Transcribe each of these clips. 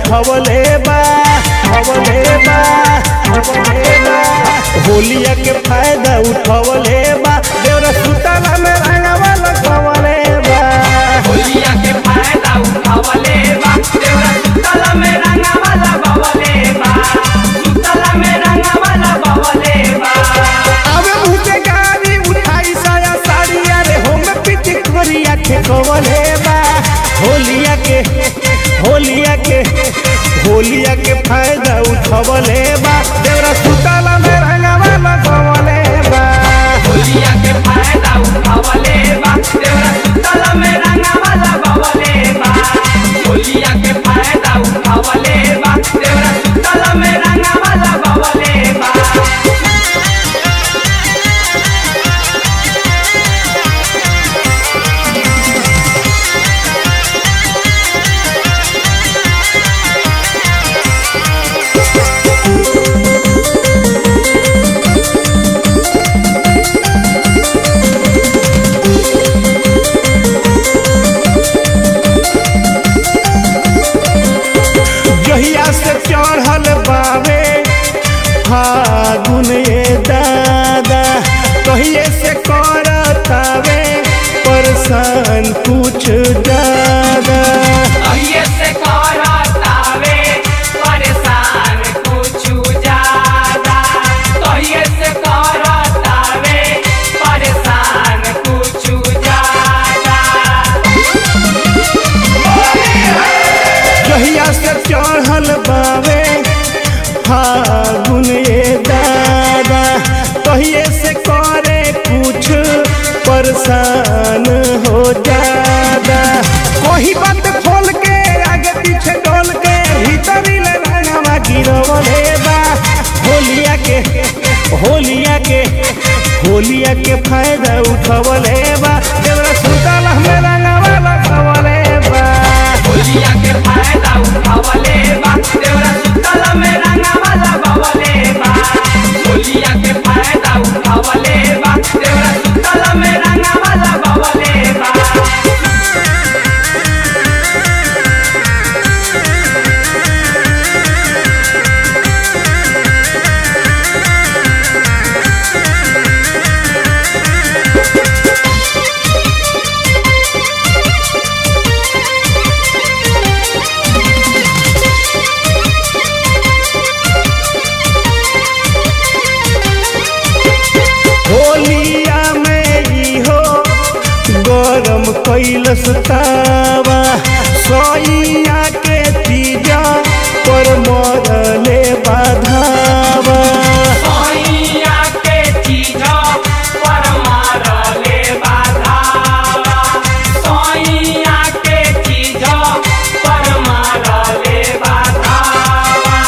उठवले बा उठवले बा उठवले बा होलिया के फायदा उठवले बा देवरा सुताला में रंगवा लगवले बा होलिया के फायदा उठावले बा देवरा सुतला में रंगावा लगवले बा सुतला में रंगावा लगवले बा अबे मुझे गाड़ी उठाई साया साड़ी अरे हम पिच करिया के कवले बा होलिया के होलिया के होलिया के फायदा उठवले बा देवरा सुताला में रंगवा लगवले बा होलिया के फायदा उठावले बा देवरा सुतला में रंगावा लगवले बा होलिया के फायदा उठावले बा देवरा सुतला में रंगावा लगवले बा जहिया से चढ़ल बावे फागुन ए दादा कहिए से करतावे परेशान कुछ ज्यादा अहिए से करतावे परेशान कुछु ज्यादा कहिए से करतावे परेशान कुछु ज्यादा जहिया से चढ़ल बावे फागुन ए दादा कहिए से करे कुछ परेशान हो जादा कोई बात खोल के आगे पीछे डोल के भीतरी ले रंगवा गिरवले बा होलिया के होलिया के होलिया के फायदा उठवले बा देवरा सुतल में रंगवा लगवले बा होलिया के फायदा उठावले बा देवरा सुतला में रंगावा लगवले बा होलिया के फायदा उठावले बा देवरा सुतला में रंगावा लगवले बा होलिया में ई हो गरम कैलस तावा सोइया के तीजा पर मरले बाधावा सोइया के चीजा पर मारले बाधावा सोइया के चीजा पर मारले बाधावा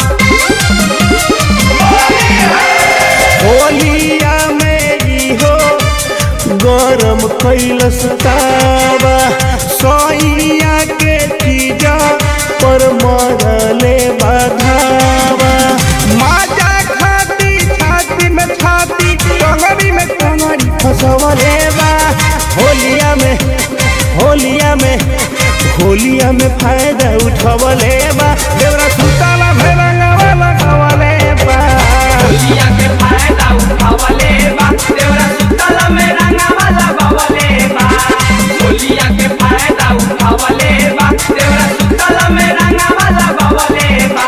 होलिया में ई हो गरम कैलस तावा सोइया के तीजा पर मरले बाधावा माजा खाती छाती में छाती टंगरी में टंगरी फसवले बा होलिया में होलिया में होलिया में फायदा उठवले बा देवरा सुताला भेरंगवा लगवले बा होलिया के फायदा उठावले बा देवरा सुतला में रंगावा लगवले बा होलिया के फायदा उठावले बा देवरा सुतला में रंगावा लगवले बा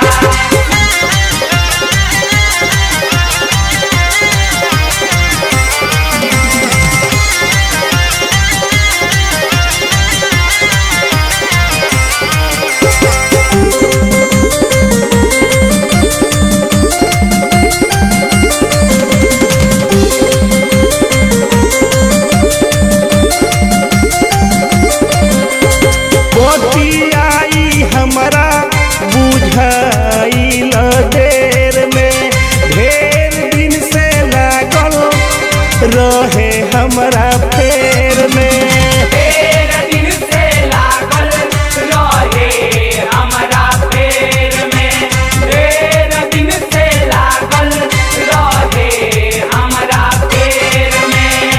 बतियाई हमरा बुझाइल देर में ढेर दिन से लागल रहे हमरा फेर में तेर दिन से लागल रहे हमरा पेर में तेर दिन से लागल रहे हमरा पेर में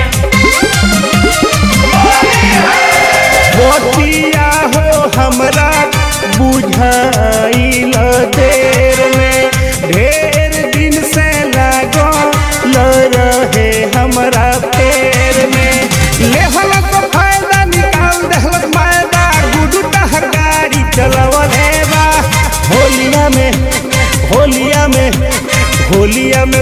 बतिया हो हमरा बुझाइल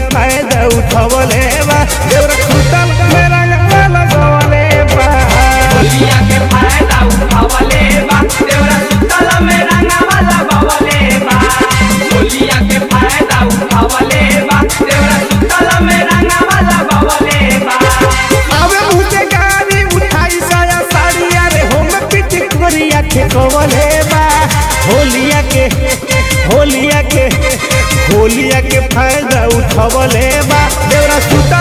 फायदा उठवले बा देवरा सुतल में रंगवा लगवले बा होलिया के फायदा उठावले बा देवरा सुतला में रंगावा लगावले बा होलिया के फायदा उठावले बा देवरा सुतला में रंगावा लगावले बा आवे मुझे गाड़ी उठाई साया साड़ी अरे हम पिट करिया के कवले बा होलिया के होलिया के होलिया के फायदा उठवले बा देवरा सुत